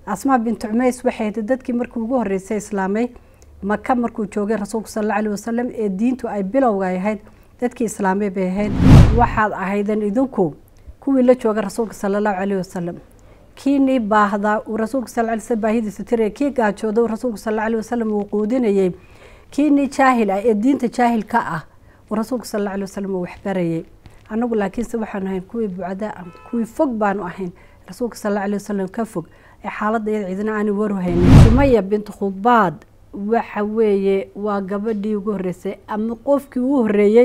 asmaa bintu cumays waxay ahayd dadkii markii ugu horreysay islaamay maka markuu joogay rasuulku sal alla alih wasalam ee diintu ay bilowga ahayd dadkii islaamay bay ahayd waxaad ahayden idinku kuwii la jooga rasuulka sala allahu caleyh wasalam kiinii baahdaa uu rasuulka sal ly sl baahidiisa tiraya kii gaajooda uu rasuulku sal alla alih wasalam uu quudinayey kiinii jaahil ah ee diinta jaahil ka ah uu rasuulku sal alla alih wasalam uu waxbarayay annagu laakiinse waxaanu ahayn kuwii bucdaa ah kuwii fog baanu ahayn rasuulka sal alla alih wasalam ka fog ee xaaladda iyada cidina aani waruhaynin sumaya bintu khubaad waxa weeye waa gabadhii ugu horreysay ama qofkii ugu horreeyey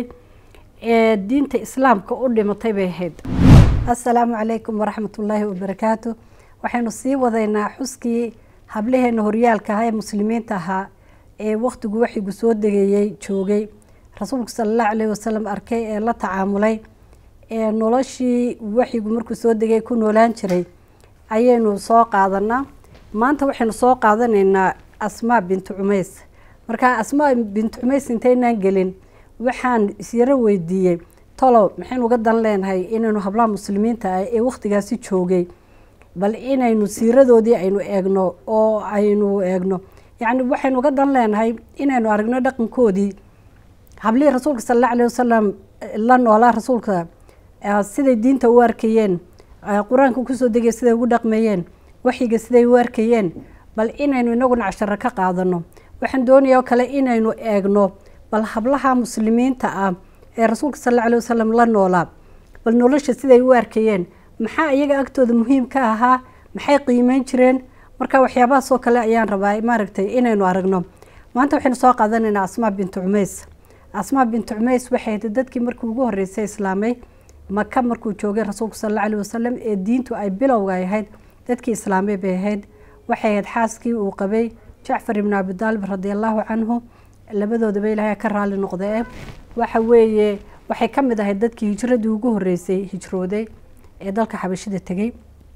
ee diinta islaamka u dhimatay bay ahayd assalaamu calaykum waraxmat ullaahi wabarakaatu waxaynu sii wadaynaa xuskii hablaheena horyaalka ahaa ee muslimiinta ahaa ee wakhtigu waxigu soo degeeyey joogay rasuulku sala allahu caleyhi wasalam arkay ee la tacaamulay ee noloshii waxigu markuu soo degay ku noolaan jiray ayaynu soo qaadanaa maanta waxaynu soo qaadanaynaa asmaa bintu cumays markaa asmaa bintu cumays intaynaan gelin waxaan isyaro weydiiyey tolow maxaynu uga dan leenahay inaynu hablaha muslimiinta ah ee wakhtigaasi joogay bal inaynu siiradoodii aynu eegno oo aynu eegno yacni waxaynu uga dan leenahay inaynu aragno dhaqankoodii hablihii rasuulka sal alla alih wasalam la noolaa rasuulka siday diinta u arkayeen qur-aanka kusoo degay siday ugu dhaqmayeen waxyiga siday u arkayeen bal inaynu inaguna casharo ka qaadano waxaan doonaya oo kale inaynu eegno bal hablaha muslimiinta ah ee rasuulka sal alla alih wasalam la noolaa bal nolosha siday u arkayeen maxaa iyaga agtooda muhiim ka ahaa maxay qiimeyn jireen marka waxyaabahaasoo kale ayaan rabaa maaragtay inaynu aragno maanta waxaynu soo qaadanaynaa asmaa bintu cumays asmaa bintu cumays waxay ahayd dadkii markii ugu horreysay islaamay maka markuu joogay rasuulku sal alla alih wasalam ee diintu ay bilowga ahayd dadkii islaamay bay ahayd waxay ahayd xaaskii uu qabay jacfar ibnu abidaalib radi allahu canhu labadoodaba ilaahay ka raali noqdee waxa weeye waxay ka mid ahayd dadkii hijradii ugu horreysay hijrooday ee dalka xabashida tegey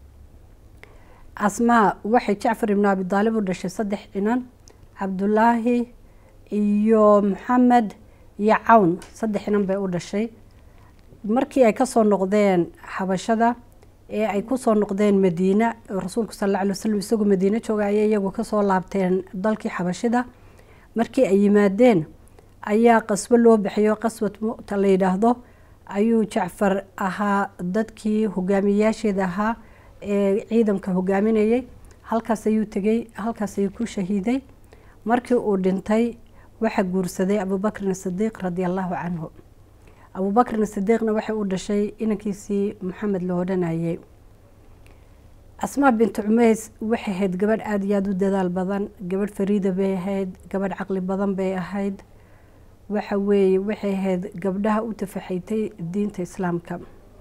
asmaa waxay jacfar ibnu abidaalib u dhashay saddex dhinan cabdulaahi iyo maxamed iyo cawn saddex dhinan bay u dhashay markii ay kasoo noqdeen xabashada ee ay kusoo noqdeen madiina rasuulku sal alla alay wasalam isagoo madiine jooga ayay iyagu kasoo laabteen dalkii xabashida markii ay yimaadeen ayaa qasbo loo bixiyo qaswad mu'ta la yidhaahdo ayuu jacfar ahaa dadkii hogaamiyayaasheeda ahaa ee ciidanka hogaaminayay halkaas ayuu tegey halkaas ayuu ku shahiiday markii uu dhintay waxaa guursaday abubakrin sidiiq radi allahu canhu abubakrin sidiiqna waxay u dhashay inankiisii maxamed la odhanayay asmaa bintu cumays waxay ahayd gabadh aada iyo aada u dadaal badan gabadh fariida bay ahayd gabadh caqli badan bay ahayd waxa weeye waxay ahayd gabdhaha u tafaxaytay diinta islaamka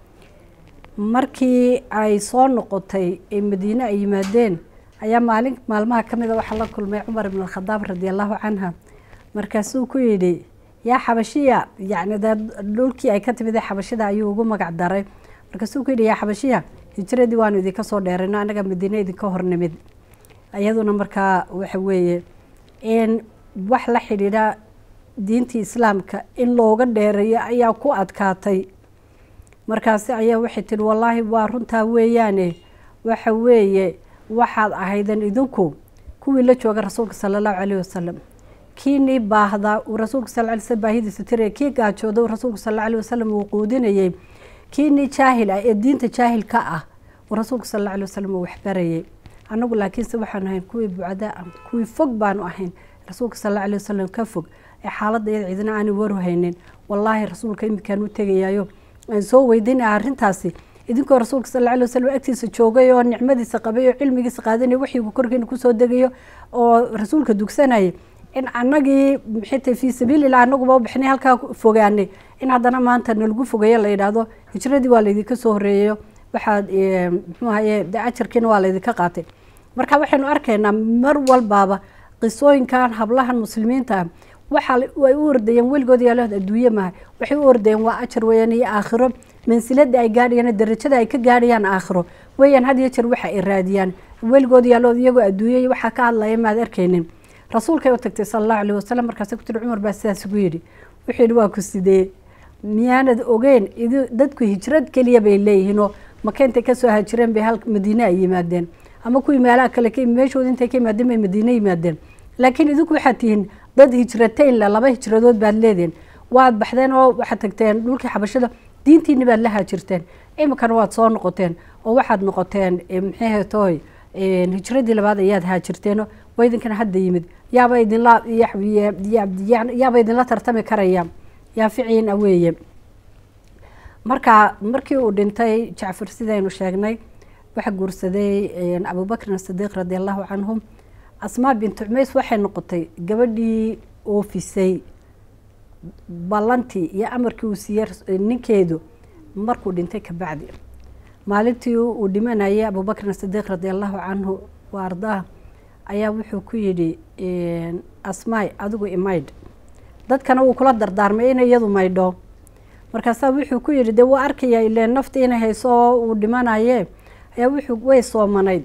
markii ay soo noqotay ee madiine ay yimaadeen ayaa maalin maalmaha ka mida waxaa la kulmay cumar ibn alkhadaab radi allahu canha markaasuu ku yidhi yaa xabashiya yacni dee dhulkii ay ka timid ee xabashida ayuu ugu magac daray markaasuu ku yidhi yaa xabashiya hijradii waanu idinka soo dheerayno annaga madiine idinka hornimid iyaduna markaa waxa weeye in wax la xidhiidha diintii islaamka in looga dheereeyo ayaa ku adkaatay markaasi ayaa waxay tihi wallaahi waa runtaa weeyaane waxa weeye waxaad ahayden idinku kuwii la jooga rasuulka sala allahu caleyh wasalam kiinii baahdaa uu rasuulka sal ly sl baahidiisa tiraya kii gaajooda uu rasuulku sal alla alih wasalam uu quudinayey kiinii jaahil ah ee diinta jaahil ka ah uu rasuulku sal alla alih wasalam uu waxbarayay annagu laakiinse waxaanu ahayn kuwii bucdaa ah kuwii fog baanu ahayn rasuulka sal alla alih wasalam ka fog ee xaaladda iyada cidina aani waruhaynin wallaahi rasuulka iminkaan u tegayaayo aan soo weydiinaya arrintaasi idinkoo rasuulka sal alla alih wasalam agtiisa joogay oo nicmadiisa qabay oo cilmigiisa qaadanaya waxigu korkiina kusoo degayo oo rasuulka dugsanayay in annagii maxaytay fii sabiilillah annaguba u bixnay halkaa fogaanay in haddana maanta nalagu fogeeyo la yidhaahdo hijradii waa laydinka soo horreeyayo waxaad muxuu ahaye de ajarkiina waa laydinka qaatay marka waxaynu arkaynaa mar walbaaba qisooyinkan hablahan muslimiinta ah waxa ay u ordayeen weligood yaalood adduunye maha waxay u ordayeen waa ajar weeyaan iyo aakhiro mansilada ay gaadhayaan darajada ay ka gaadhayaan aakhiro weeyaan had iyo jeer waxa ay raadiyaan weligood yaalood iyagoo adduunye waxaa ka hadlaya maad arkaynin rasuulkay u tagtay sala allahu alih wasalam markaase ku tiri cumar baa sidaas ugu yidhi wuxuu yidhi waa ku sidee miyaanad ogeyn dadku hijrad keliya bay leeyihiinoo maka intay kasoo hajireen bay hal madiine ay yimaadeen ama kuwii meelaha kale ka meeshooda intay ka yimaadeen bay madiine yimaadeen laakiin idinku waxaad tihiin dad hijrateyn le laba hijradood baad leedihin waad baxdeen oo waxaad tagteen dhulkii xabashada diintiini baad la haajirteen iminkana waad soo noqoteen oo waxaad noqoteen maxay tooy hijradii labaad ayaad haajirteen waa idinkana hadda yimid yaaba idinla yaaba idinla tartami karaya yaa ficiin a weeye marka markii uu dhintay jacfar sidaynu sheegnay waxa guursaday abubakrin asidiiq radi allahu canhum asmaa bintu cumays waxay noqotay gabadhii oofisay ballantii iyo amarkii uu siiyey ninkeedu markuu dhintay kabacdi maalintii uu dhimanayay abubakrin asidiiq radi allahu canhu wa ardaah ayaa wuxuu ku yidhi asmaay adigu imaydh dadkana wuu kula dardaarmay inay iyadu maydho markaasaa wuxuu ku yidhi dee wuu arkayaa ile nafta inay hayso oo uu dhimanaye ayaa wuxuu way soomanayd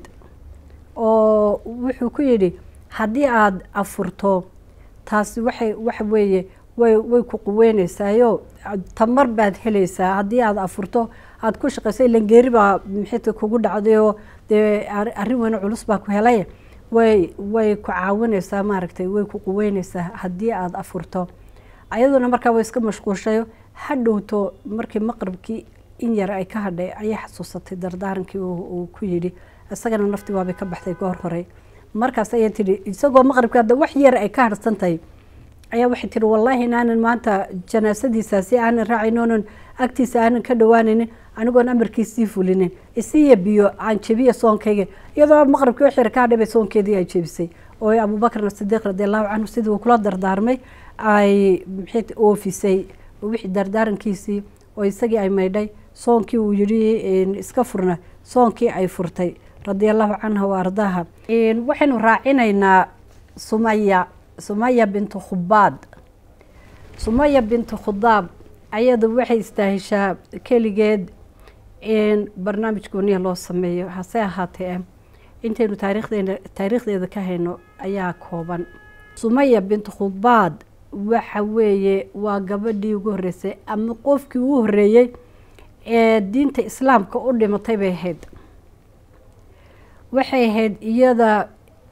oo wuxuu ku yidhi haddii aada afurto taasi waxay waxa weeye way way ku quweyneysaayoo tamar baad helaysaa haddii aada afurto aada ku shaqayso ilan geeri baa maxayta kugu dhacday oo dee arrin weyne culus baa ku helay way way ku caawineysaa maaragtay way ku quweyneysaa haddii aada afurto ayaduna markaa way iska mashquulshayo ha dhowto markii maqribkii in yar ay ka hadhay ayay xasuusatay dardaarankii uu ku yidhi isagana naftii waabay ka baxday goor horey markaas ayay tidhi isagoo maqribkii hadda wax yar ay ka harsan tahay ayaa waxay tihi wallaahi inaanan maanta janaasadiisaasi aanan raacin oonan agtiisa aanan ka dhawaanaynin anigoon amarkiisii fulinin isiiya biyo aan jebiya soonkayga iyadoo maqribkii wax yar ka hadhay bay soonkeedii ay jebisay oo abubakrin asidiiq radi allahu canhu sidii uu kula dardaarmay ay maxay oofisay wixii dardaarankiisii oo isagii ay maydhay soonkii uu yidhi iska furna soonkii ay furtay radia allahu canha wa ardaaha waxaynu raacinaynaa sumaya sumaya bintu khubaad sumaya bintu khudaab ayadu waxay istaahishaa keligeed in barnaamij gooniya loo sameeyo hase ahaatee intaynu taarikhdeena taariikhdeeda ka hayno ayaa kooban sumaya bintu khubaad waxa weeye waa gabadhii ugu horreysay ama qofkii ugu horreeyey ee diinta islaamka u dhimatay bay ahayd waxay ahayd iyada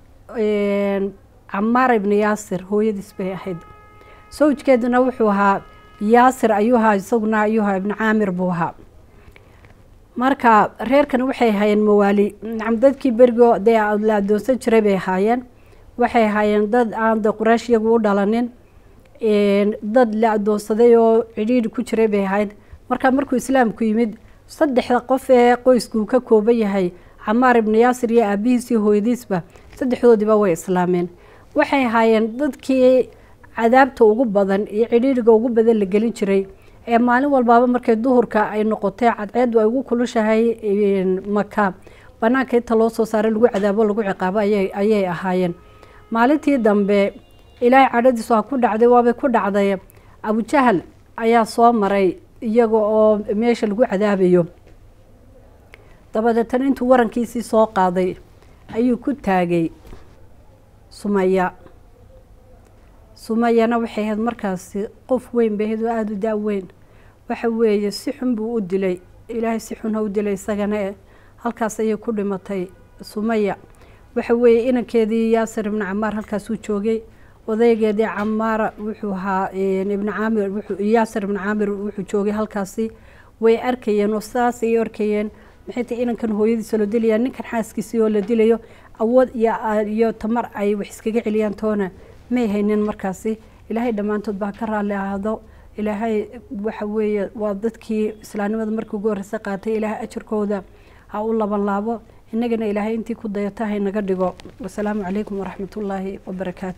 camaar ibni yaasir hooyadiis bay ahayd sawjkeeduna wuxuu ahaa yaasir ayuu ahaa isaguna ayuu ahaa ibni caamir buu ahaa marka reerkani waxay ahaayeen mawaali nacam dadkii berigo dee la adoonsan jiray bay ahaayeen waxay ahaayeen dad aan de quraysh iyagu u dhalanin dad la adoonsaday oo cidhiidhi ku jiray bay ahayd marka markuu islaamku yimid saddexda qof ee qoysku ka kooban yahay camaar ibni yaasir iyo aabihiisii hooyadiisba saddexdoodiiba way islaameen waxay ahaayeen dadkii cadaabta ugu badan iyo cidhiidhiga ugu badan la gelin jiray ee maalin walbaaba markay duhurka ay noqotay cadceedu ay ugu kulushahay maka banaanka inta loo soo saaray lagu cadaabo lagu ciqaabo ayay ahaayeen maalintii dambe ilaahay cadhadiisu ha ku dhacday waabay ku dhacday abujahal ayaa soo maray iyaga oo meesha lagu cadaabayo dabadeetana intuu warankiisii soo qaaday ayuu ku taagay sumaya sumayana waxay ahayd markaasi qof weyn bay ahayd oo aada u da-weyn waxa weeye si xun buu u dilay ilaahay si xun ha u dilay isagana e halkaas ayay ku dhimatay sumaya waxa weeye inankeedii yaasir ibni camaar halkaasuu joogay odaygeedii camaara wuxuu ahaa ibni caamir yaasir ibni caamir wuxuu joogay halkaasi way arkayeen oo saas ayay arkayeen maxay tahay inankan hooyadiisa loo dilaya ninkan xaaskiisii oo la dilayo awood iyo tamar ay wax iskaga celiyaan toona may haynin markaasi ilaahay dhammaantood baa ka raalli ahaado ilaahay waxa weeye waa dadkii islaamnimada markii ugu horreysay qaatay ilaahay ajarkooda ha u laban laabo innagana ilaahay intii ku dayata haynaga dhigo wasalaamu calaykum waraxmatullaahi wabarakaatu